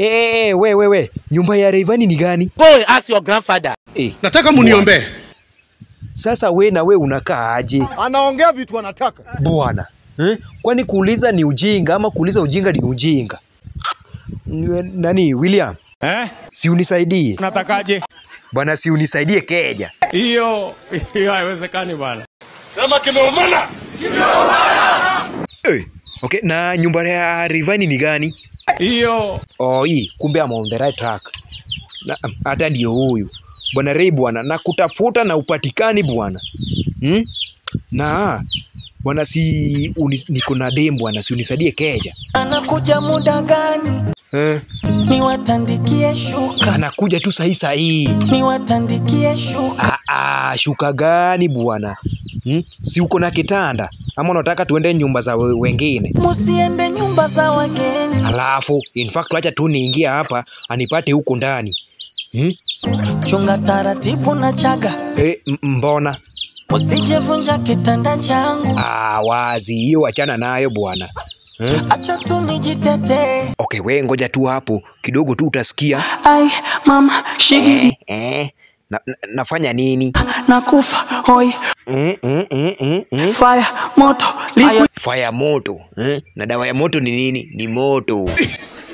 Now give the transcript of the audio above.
Eh, we we we, nyumba ya Rayvanny ni gani? Go and ask your grandfather. Eh, Nataka muniombee. sasa we na we unakaa aje anaongea vitu anataka. bwana eh? Kwani kuuliza ni ujinga ama kuuliza ujinga ni ujinga? N- Nani William, Eh? si unisaidie Unatakaje? bwana, si unisaidie keja. Hiyo hiyo haiwezekani bwana. Sema kimeumana. Eh, okay, na nyumba ya Rayvanny ni gani? Hiyo Oh, hii kumbe I'm on the right track. Na hata ndio huyu bwana Ray bwana, na kutafuta na upatikani bwana hmm? na bwana si uni, niko na dem bwana, si unisaidie keja Anakuja muda gani? eh? Niwatandikie shuka, Anakuja tu sahi sahi. niwatandikie shuka. Ah, ah, shuka gani bwana hmm? si uko na kitanda ama unataka tuende nyumba za we- wengine? Musiende nyumba za wageni, Alafu in fact acha tu niingia hapa anipate huko ndani hmm? chunga taratibu na chaga, eh, m- mbona usijevunja kitanda changu. Ah, wazi hiyo, achana nayo bwana eh? Acha tu nijitetee. Okay, we ngoja tu hapo kidogo tu utasikia Ai mama shigidi eh, eh. Na, na, nafanya nini nakufa hoi eh, eh, eh, eh, eh. fire moto liquid Fire moto eh? na dawa ya moto ni nini? Ni moto